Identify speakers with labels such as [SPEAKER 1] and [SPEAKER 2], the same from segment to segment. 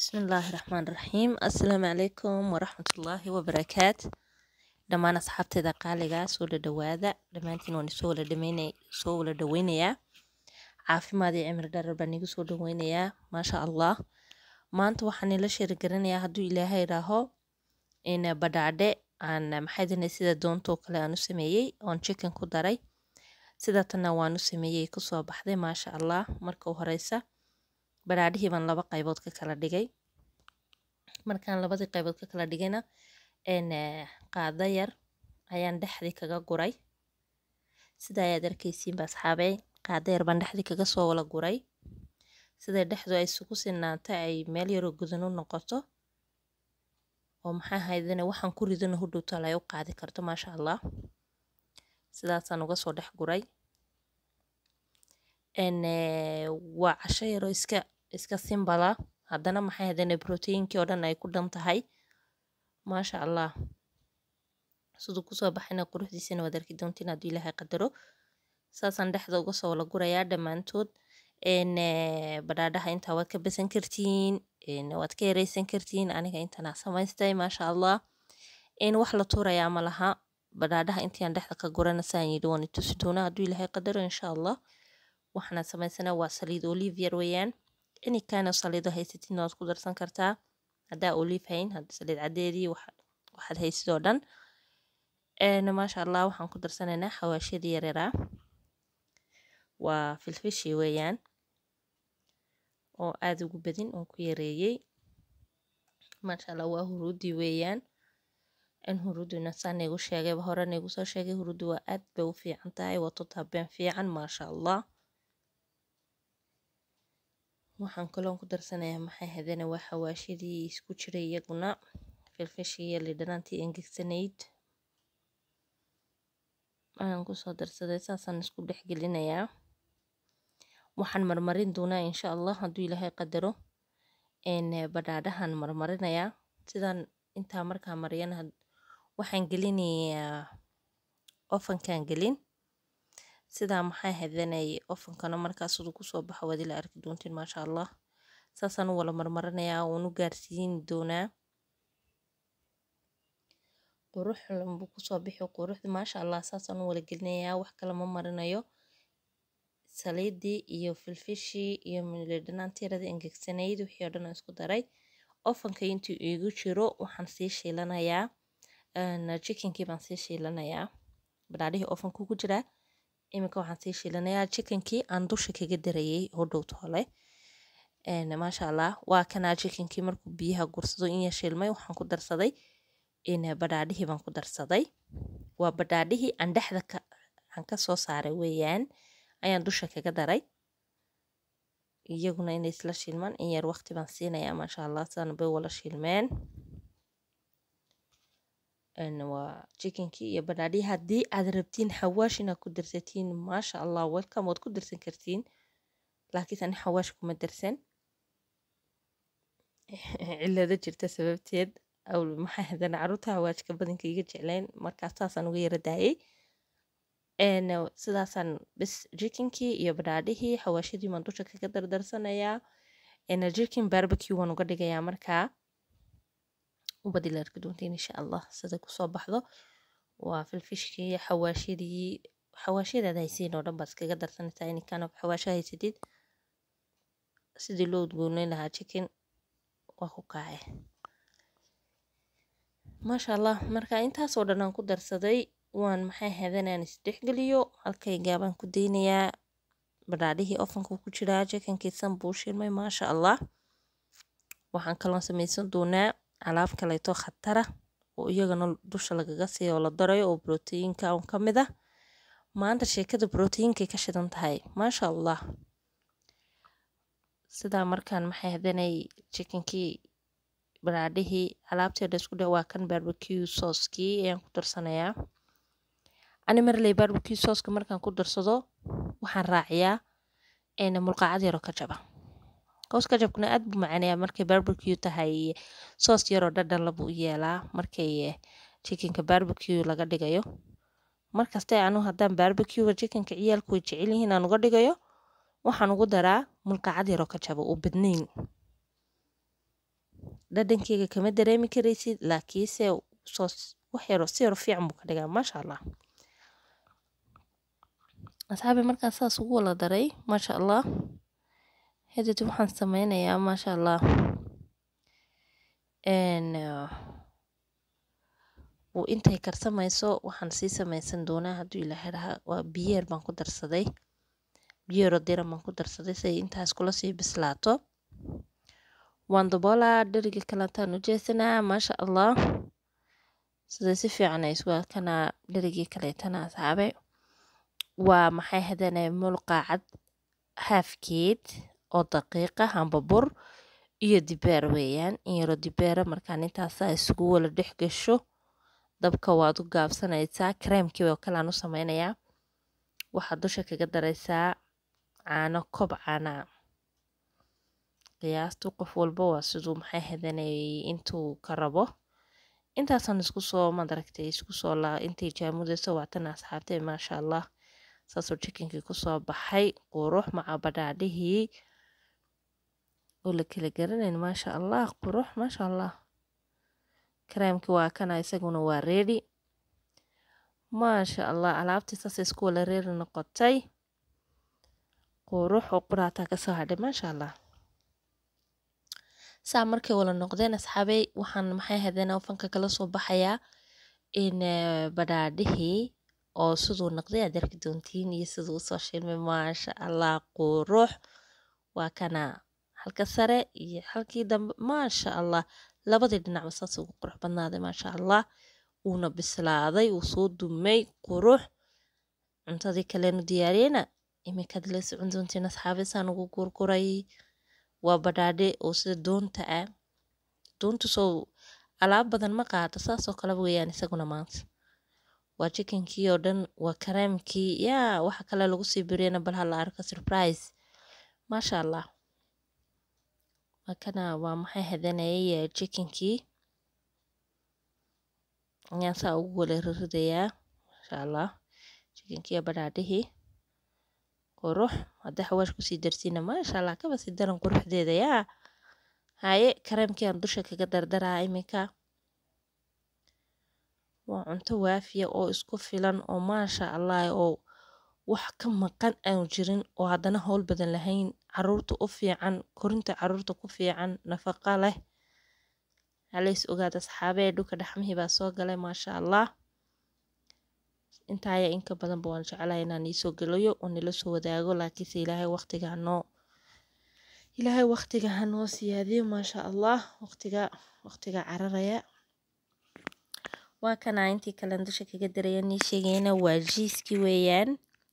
[SPEAKER 1] Bismillaahi Raxmaani Raxiim. Assalaamu calaykum waraxmatullaahi wabarakaatu. Dhammaan asxaabteeda qaaliga soo dhadhawaada. Dhammaantiin waan isoo wala dhameynay soo wala dhaweynayaa. Caafimaad iyo cimri dherer baan igu soo dhaweynayaa. Maasha Allah. Maanta waxaan ila sheeri garanayaa hadduu Ilaahay idhaaho in badhaadhe aan maxay dhanay sida doontoo kale aan u sameeyey oon chicken ku daray. Sida tanna waan u sameeyey ku soo baxday maasha Allah. Marka u horeysa badhaadhihii baan laba qaybood ka kala dhigay. Markaan labadii qaybood ka kala dhigayna een qaada yar ayaan dhexdii kaga guray. Sida ayaad arkaysiin ba asxaabay qaada yar baan dhexdii kaga soo wala guray. Sida dhexdu ay isugu sinaanta ay meel yar oo gudan u noqoto. oo maxaa haydana waxaan ku ridana hudhow tal ay u qaadi karto maasha Allah. Sidaasaan uga soo dhex guray. Een waa casho yar oo iska iska simbala haddana maxay haydana proteinkii oo dhan ay ku dhan tahay. Maasha Allah. Siduu ku soo baxayna quruxdiisana waad arki doontiin haddii Ilaahay qadaro. Saasaan dhexda uga soo wala gurayaa dhammaantood. Een badhaadhaha intaa waad ka basan kartiin. Een waad ka yareysan kartiin. Aniga intaan aan samaystay maasha Allah. Een wax la tuurayaa ma laha. Badhaadhaha intii aan dhexda ka gurana saan yidhi waan itusi doonaa hadduu Ilaahay qadaro insha Allah. Waxaan samaysana waa saliid olive yar weeyaan. Any kind of saliido haysatiin waad ku darsan kartaa. Haddaa olive hayn hadda saliid caddeedii wax waxaad haysid oo dhan. Een maasha Allah waxaan ku darsanaynaa xawaashiyada yaryara. Waa filfishi weeyaan. oo aad ugu badin oo ku yareeyay. Maasha Allah waa huruudi weeyaan. In huruuduna saan igu sheegay hore igu soo sheegay huruudu waa aad bay u fiican tahay waa totabeen fiican maasha Allah. Waxaan kaloo ku darsanayaa maxay haydana waa xawaashidii isku jiray iyaguna filfishi iyo lidanaantii engegsanayd. Aan ku soo darsaday saasaan isku dhex gelinayaa. Waxaan marmarin doonaa insha Allah hadduu Ilaahay qadaro. Een badhaadhahan marmarinayaa. Sidaan intaa markaa mariyana waxaan gelinayaa ofankaan gelin. Sidaa maxay haydanay ofankana markaa siduu ku soo baxo waad ila arki doontiin maasha Allah. Saasaan u wala marmarinayaa uunu gaarsiin doonaa. Qurux buu ku soo bixi quruxda maasha Allah saasaan u wala gelinayaa wax kale ma marinayo. Saliidii iyo filfishi iyo lidanaantii yarada engegsanayd wixii oo dhan isku daray. Ofanka intii igu jiro waxaan sii shiilanayaa. Een chickenkii baan sii shiilanayaa. Badhaadhihii ofanka ku jira. Iminka waxaan sii shiilanayaa chickenkii aan dusha kaga darayay hudhow tole. Een maasha Allah waa kana chickenkii markuu biyaha gursado in ya shiilmay waxaan ku darsaday. In badhaadhihii baan ku darsaday. Waa badhaadhihii aan dhexda ka aan ka soo saaray weeyaan. Ayaan dusha kaga daray. Iyaguna inay isla shiilmaan in yar waqti baan siinayaa maasha Allah saan bay wala shiilmeen. Een waa chickenkii iyo badhaadhihii haddii aad rabtiin xawaash inaad ku darsatiin maasha Allah welcome waad ku darsan kartiin. Laakiin ani xawaash kuma darsan. Cillada jirta sababteed. Aw maxay haydana carruurta xawaashka badanka iga jeclayn markaa saasaan uga yara daayay. Een sidaasaan bis chickenkii iyo badhaadhihii xawaashidii baan dusha kaga dardarsanayaa. Een chicken barbecue waan uga dhigayaa markaa. Ubad ila arki doontiin insha Allah sida ku soo baxdo. Waa filfishkii xawaashidii xawaashiyada haysiin oo dhan baad iskaga darsanaysaa any kind of xawaasha haysatid. Sidii loo udgoonay lahaa chicken waa ku kacay. Maasha Allah markaa intaas oo dhan aan ku darsaday waan maxay haydana aan isdhex geliyo halkayga baan ku deynayaa. Badhaadhihii ofanka ku jira chickenkii san buu shiilmay maasha Allah. Waxaan kaloo samaysan doonaa alaab kaleeto khatara oo iyagana dusha lagaga sii oo la darayo oo proteinka un ka mid ah. Maanta sheekada proteinkay ka shidan tahay maasha Allah. Sidaa markaan maxay haydanay chickenkii badhaadhihii alaabteeda isku dhaw waa kan barbecue sauce-kii ayaan ku darsanayaa. Ani marley barbecue sauce-ka markaan ku darsado waxaan raaciyaa een mulqacad yar oo kajab ah. Kaws kajabkuna aad buu macaanayaa markay barbecue tahay sauce yar oo dhadhan la buu yeelaa markay chickenka barbecue laga dhigayo. Markasta anu haddaan barbecue chickenka ciyaalku way jecel yihiin aan uga dhigayo. Waxaan ugu daraa mulqacad yar oo kajab oo badnayn. dhadhankeyga kama dareemi karaysid laakiinse soo wax yaro si yaro fiican buu ka dhigaa maasha allah asxaabi markaan saas ugu wala daray maasha allah hadati waxaan sameynayaa maasha allah uu intay karsamayso waxaan sii samaysan doonaa hadduu ilaahay rahaa waa biyeer baan ku darsaday biyeero diran baan ku darsaday si ay intaas kula sii bislaato waan daboolaa dheriga kalantaan u jeesanaa maasha allah sida si fiican ay isku arkanaa dherigii kaleetana asxaabe waa maxay hadane mulqaacad haafkeed oo daqiiqa hamba bur iyo dibeer weeyaan in yaro dibeera markaan intaasaa isugu wala dhex gasho dabka waad u gaabsanaysaa kareemkii oo kalean u sameynayaa waxaad dusha kaga daraysaa caano kob caanaa qiyaastu qof walba waa siduu maxay hadanay intuu ka rabo intaasaan isku soo madaragtay isku soo laa intay jaamudayso waatan asxaabtay maasha allah saasoo jikinkii kusoo baxay qurux maca badhaadhihii oo la kala garanayn maasha allah qurux maasha allah kareemkii waa kana isaguna waa reedi maasha allah alaabtii saas isku wala reeri noqotay qurux oo quraataa kasoo hadhay maasha allah saa markay wala noqdeen asxaabey waxaan maxay hadeen ofanka kala soo baxayaa in badhaadhihii oo siduu noqday aad arki doontiin iyo siduu usoo shilmay maasha allah qurux waa kana halka sare iyo halkii dambe maasha allah labadii dhinacba saas ugu qurux badnaaday maasha allah uuna bislaaday uu soo dumay qurux cuntadii kaleenu diyaariyena iminkaad la socon doontiin asxaabe saan ugu gurguray waa badhaadhe oo sida doonta ah doontu soo alaab badan ma qaado saasoo kale weeyaan isaguna maanta waa jikinkii oo dhan waa kareemkii yaa waxa kale lagu sii biriyana bal hala arko surprise maasha allah waa kana waa maxay hadanayay jikinkii ayaan saa ugu wala riridayaa maasha allah jikinkii badhaadhihii qurux hadda xawaash kusii darsiina maasha allah kaba sii daran quruxdeeda yaa haye kareemkii aan dusha kaga dardaraa iminka waa cunto waafiya oo isku filan oo maasha allah oo wax ka maqan aanu jirin oo haddana howl badan lahayn caruurta u fiican korinta caruurta ku fiican nafaqa leh halays ogaada asxaabee dhulka dhaxmihii baa soo galay maasha allah intaaya inka badanba waan jeclahay inaan iisoo gelayo oo nila soo wadaago laakiinse ilaahay waqtiga hanoo ilaahay waqtiga hanoo siyaadiyo maasha allah waqtiga waqtiga cararaya waa kana intii kalen dusha kaga daraya nii sheegayna waa jiiskii weeyaan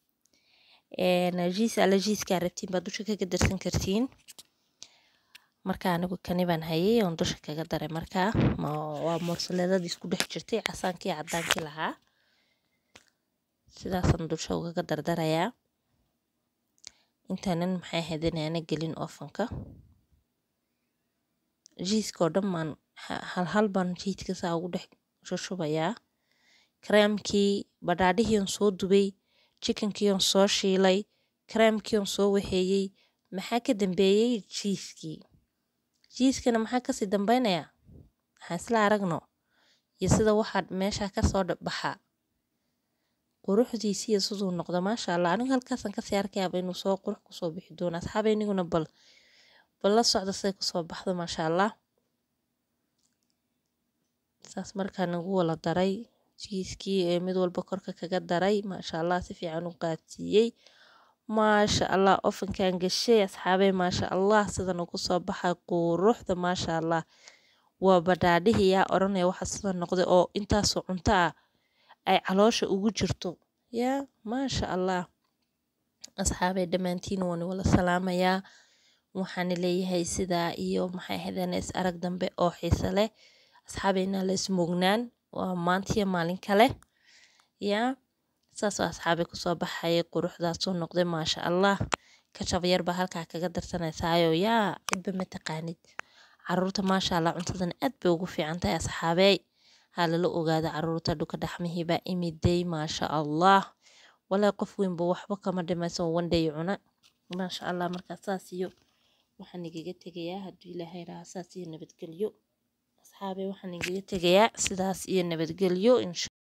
[SPEAKER 1] jiis alla jiiskaa rabtiin baad dusha kaga darsan kartiin marka anigu kani baan hayay oon dusha kaga daray markaa waa moorsaledadii isku dhex jirtay casaankii cadaankii lahaa sidaasaan dusha ugaga dardarayaa intaanan maxay hadanaana gelin ofanka jiiska oo dhan baan halhal baan jiidka saa ugu dhex shushubayaa kareemkii badhaadhihiion soo dubay jikankiion soo shiilay kareemkiion soo waxeeyey maxaa ka dambeeyey jiiskii jiiskana maxaa kasii dambeynayaa waxaan isla aragno iyo sida waxaa meesha kasoo baxa quruxdiisiiyo siduu noqdo maasha allah anigu halkaasaan kasii arkayaaba inuu soo qurux kusoo bixi doono asxaaba iniguna bal bal la socda siday kusoo baxdo maasha allah saas markaa nagu wala daray jiiskii ee mid walba korka kaga daray maasha allah si fiican u qaadsiiyey maasha allah ofankan gashay asxaabey maasha allah sidan ugu soo baxay quruxda maasha allah waa badhaadhihii yaa odhanaya waxa sida noqday oo intaasoo cunto ah ay caloosha ugu jirto yaa maasha allah asxaabey dhammaantiin waan wala salaamayaa waxaana leeyahay sidaa iyo maxay ahaydeen is arag dambe oo xiise leh asxaabeyna la ismuugnaan waa maantiyo maalin kale yaa saasoo asxaabay kusoo baxayay quruxdaasoo noqday maasha allah kajab yar baa halkaa kaga darsanaysaayo yaa cidba ma taqaanid caruurta maasha allah cuntadan aad bay ugu fiican tahay asxaabey ha lala ogaada caruurta dhuka dhaxmihiibaa imiday maasha allah walaa qof weynba waxba kama dhimayso wandhay cuna maasha allah markaa saas iyo waxaan igaga tegayaa hadduu ilaahay rahaa saas iyo nabadgelyo asxaabay waxaan igaga tegayaa sidaas iyo nabadgelyo insha